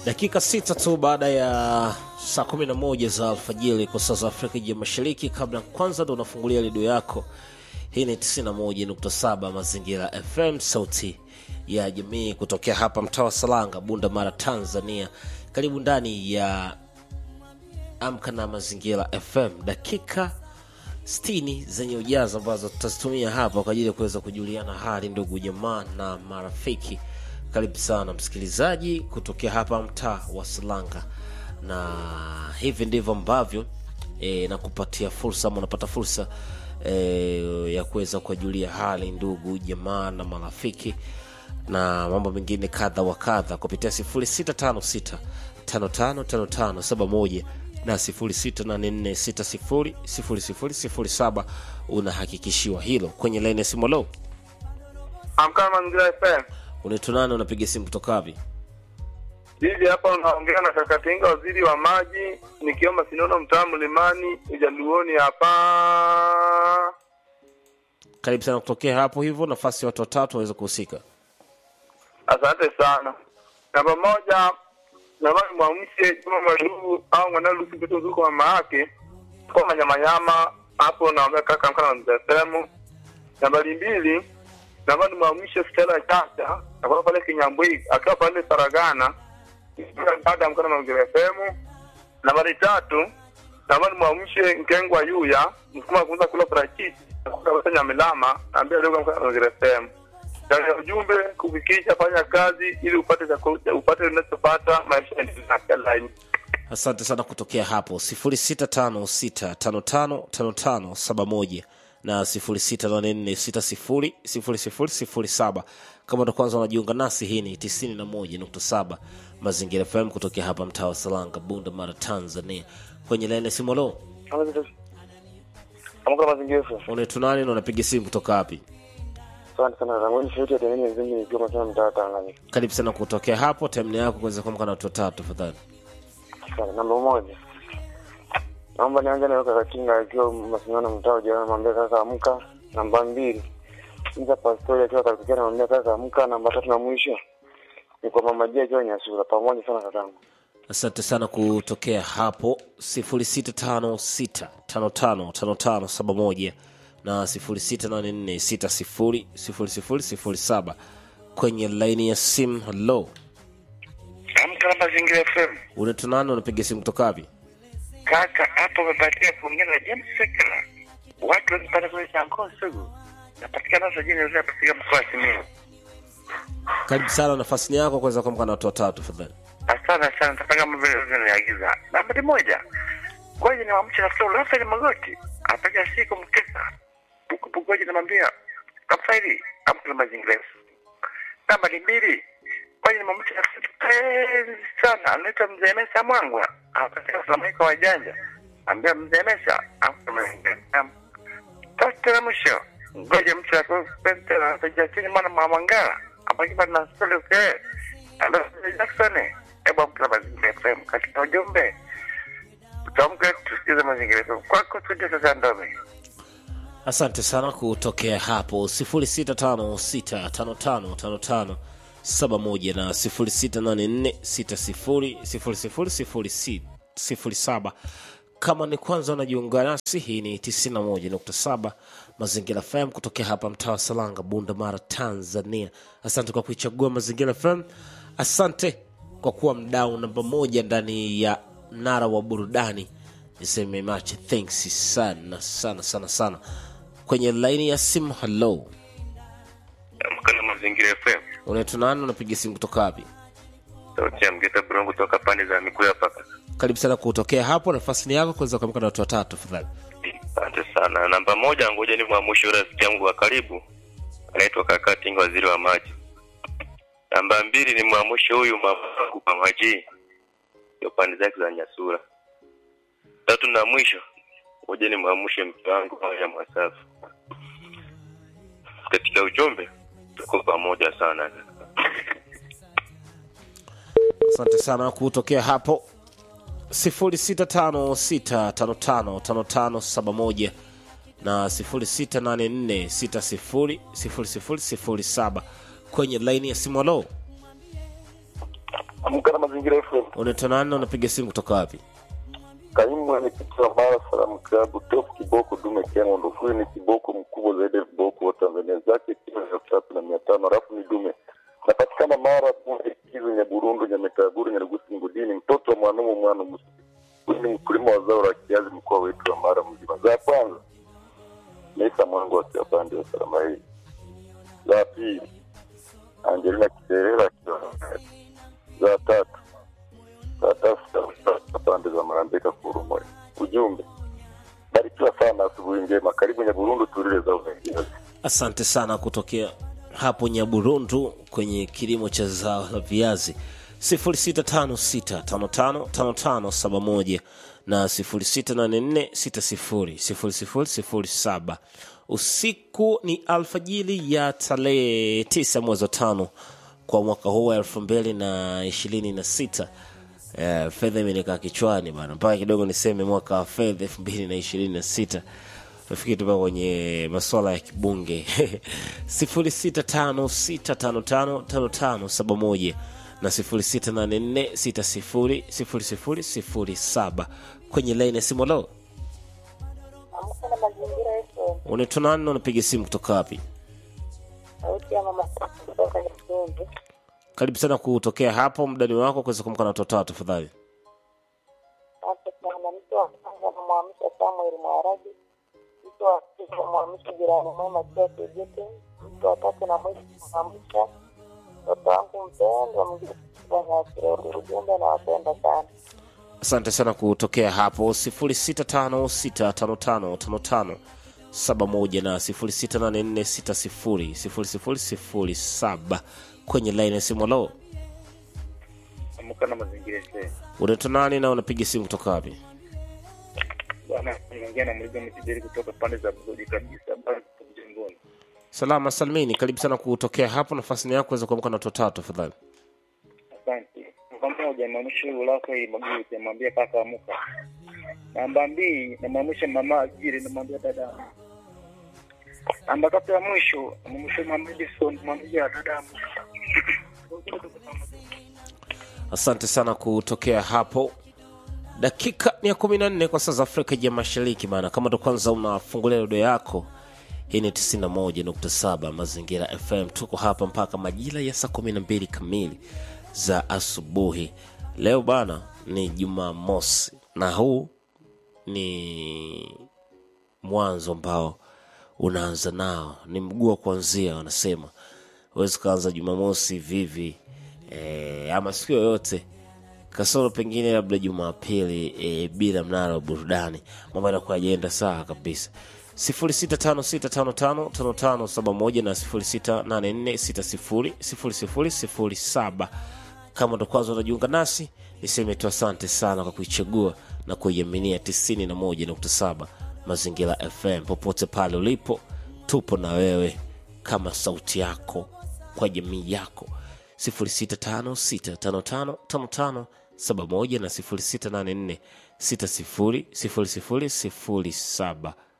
dakika sita tu baada ya saa 11 za alfajiri kwa saa za afrika ya mashariki kabla kwanza ndo unafungulia redio yako hii ni 91.7 mazingira fm sauti ya jamii kutokea hapa mtaa wa salanga bunda mara tanzania karibu ndani ya amka na mazingira fm dakika 60 zenye ujazo ambazo tutazitumia hapa kwa ajili ya kuweza kujuliana hali ndugu jamaa na marafiki karibu sana msikilizaji kutokea hapa mtaa wa salanga na hivi ndivyo ambavyo e, nakupatia fursa ama unapata fursa e, ya kuweza kuwajulia hali ndugu jamaa na marafiki na mambo mengine kadha wa kadha kupitia 0656 555571 na 0684600007 unahakikishiwa hilo kwenye laini ya simu lo Amka Mazingira FM. unaitwa nani unapiga simu kutoka wapi Hivi hapa unaongea na Kakatinga, waziri wa maji, nikiomba sinono mtaa Mlimani, Ujaluoni hapa. karibu sana kutokea hapo hivyo nafasi ya watu watatu waweze kuhusika Asante sana. Namba moja, naomba nimwamshe Juma Madugu au Mwanalusi mtoto zuko mama yake kwa manyamanyama hapo, naomba kaka amka na Mazingira FM. Nambari mbili, naomba nimwamshe Stella Chacha akiwa pale Kinyambwi, akiwa pale Saragana, dada amka na Mazingira FM. Nambari tatu, naomba nimwamshe Nkengwa Yuya msukuma kuanza kula parachichi kutoka Nyamilama, ambia leo amka na Mazingira FM ndani ya ujumbe kufikisha, fanya kazi ili upate chakula, upate unachopata maisha yaendelee line. asante sana kutokea hapo 0656555571 na 0684600007 kama ndo kwanza unajiunga nasi hii ni 91.7 mazingira fm kutokea hapa mtaa wa salanga bunda mara tanzania kwenye laini ya simu lo Amka mazingira FM. unaitwa nani na unapiga simu kutoka wapi Asante sana Rangoni sauti ya tenini nzimi nikiwa masema mtaa wa Tanganyika. karibu sana kutokea hapo temni yako kuweza kuamka na watu watatu tafadhali Asante. Namba moja. Naomba nianze na kaka Kinga akiwa masimano mtaa ujana namwambia kaka amka. Namba mbili. Inza pastori akiwa karibu namwambia kaka amka. Namba tatu na mwisho. Ni kwa mama Jia akiwa Nyasura. Pamoja sana kakangu. asante sana kutokea hapo 0656555571 na 0684600007 kwenye laini ya simu halo Amka na Mazingira FM. unaitwa nani unapiga simu kutoka wapi Kaka, hapo umepatia kuongea na James Sekela. Watu wengi pale kule Chanko Sugu. Napatikana sajini ndio katika mkoa wa Simiyu. karibu sana nafasi ni yako kuweza kuamka na watu watatu tafadhali Asante sana, nataka mambo vile unaniagiza. Namba moja. Ngoja ni wamche rafiki yangu Rafael Magoti. Apaga siku mkesa. Buku bugoji namwambia Rafael amka na Mazingira FM. Namba mbili. Ngoja ni mamche rafiki penzi sana. Anaitwa Mzee Mesa Mwangwa. Apaga Flamenco wa janja. Ambia Mzee Mesa amka na Mazingira FM. Tatu na mwisho. Ngoja mche rafiki penzi na Jasini mwana Mamangala. Apaga na Sole Uke. Hello, Jackson. Hebu amka na Mazingira FM katika ujumbe. Tuamke tusikize Mazingira FM. Kwako tuje sasa ndome. asante sana kutokea hapo 0656555571 na 0684600007 kama ni kwanza unajiunga nasi hii ni 91.7 mazingira fm kutokea hapa mtaa wa salanga bunda mara tanzania asante kwa kuichagua mazingira fm asante kwa kuwa mdau namba moja ndani ya mnara wa burudani niseme mache thanks sana sana sana sana kwenye laini ya simu halo Amka na Mazingira FM. unaitwa nani unapiga simu kutoka wapi Sauti ya Mgeta Brongo kutoka pande za Mikuya paka. karibu sana kutokea hapo nafasi ni yako kuweza kuamka na watu watatu tafadhali Asante sana. Namba moja, ngoja ni mwamushe rafiki yangu wa karibu anaitwa Kaka Tinga, waziri wa maji. Namba mbili ni mwamushe huyu mamangu Mama G, ndio pande zake za Nyasura. Tatu na mwisho, ngoja ni mwamushe mke wangu ya Mwasafi. Katika ujumbe tuko pamoja sana. asante sana kutokea hapo 0656555571 na 0684600007 kwenye laini ya simu halo Amka na mazingira FM. unaitwa nani na unapiga simu kutoka wapi Kaimu mwenyekiti wa Mara Salamu Klabu Top Kiboko Dume Kenya Ndofui ni kiboko mkubwa zaidi ya viboko wa Tanzania zake kilo elfu tatu na mia tano alafu ni dume. Napatikana Mara Bunde Kivu Nyaburundu Nyamitaguru Nyarugusi Ngudini mtoto wa mwanumu mwana musi. Huyu ni mkulima wa zao la kiazi mkoa wetu wa Mara mzima. Za kwanza Mesa Mwangu wa Kiabandi wa Salama hii. Za pili Angelina Kiserera akiwa za tatu tafuta pande za Marambeka Kurumoya. Ujumbe barikiwa sana, asubuhi njema, karibu Nyaburundu, tulile za uvengiazi. asante sana kutokea hapo nyaburundu kwenye kilimo cha zao la viazi 0656555571 na 0684600007 usiku ni alfajili ya tarehe 9 mwezi wa tano kwa mwaka huu wa elfu mbili na ishirini na sita Eh, fedha imenikaa kichwani bana mpaka kidogo niseme mwaka wa fedha elfu mbili na ishirini na sita nafikiri tupa kwenye masuala ya kibunge sifuri sita tano sita tano tano tano tano saba moja na sifuri sita nane nne sita sifuri sifuri sifuri sifuri saba kwenye laini ya simu lo Amka na mazingira yetu. unaitwa nani na unapiga simu kutoka wapi Sauti ya mama Sasa kutoka Nyakundu. karibu sana kutokea hapo mdani wako kuweza kumka na watoto wao tafadhali Asante sana. Mtu wa kwanza namwamsha Samuel Mwaraji. Mtu wa pili namwamsha jirani mwema Tia Tegete. Mtu wa tatu na mwisho namwamsha mtoto wangu mpendwa mjukuu Nyakirori. Ujumbe nawapenda sana. asante sana kutokea hapo 0656555571 na 0684600007 kwenye laini ya simu lo Amka na mazingira FM. unaitwa nani na unapiga simu kutoka wapi Bwana, niongea na mligo mtijeri kutoka pande za Bugodi kabisa, bado tuko mjengoni. salama salmini karibu sana kutokea hapo nafasi ni yako weza kuamka na watoto wao tafadhali Asante. Namba moja namwamsha ulaka hii Maguti, namwambia kaka amuka. Namba mbili namwamsha mama Ajiri, namwambia dada. Namba tatu ya mwisho namwamsha mama Edison, namwambia dada amuka. asante sana kutokea hapo dakika ni ya kumi na nne kwa saa za afrika ya mashariki maana kama ndo kwanza unafungulia redio yako hii ni 91.7 mazingira fm tuko hapa mpaka majira ya saa 12 kamili za asubuhi leo bana ni jumamosi na huu ni mwanzo ambao unaanza nao ni mguu wa kuanzia wanasema huwezi ukaanza jumamosi vivi e, ama siku yoyote kasoro pengine labda jumapili e, bila mnara wa burudani mambo yanakuwa ajenda sawa kabisa 0656555571 na 0684600007 kama ndo kwanza unajiunga nasi niseme tu asante sana kwa kuichagua na kuiaminia 91.7 mazingira fm popote pale ulipo tupo na wewe kama sauti yako kwa jamii yako 0656555571 na 0684600007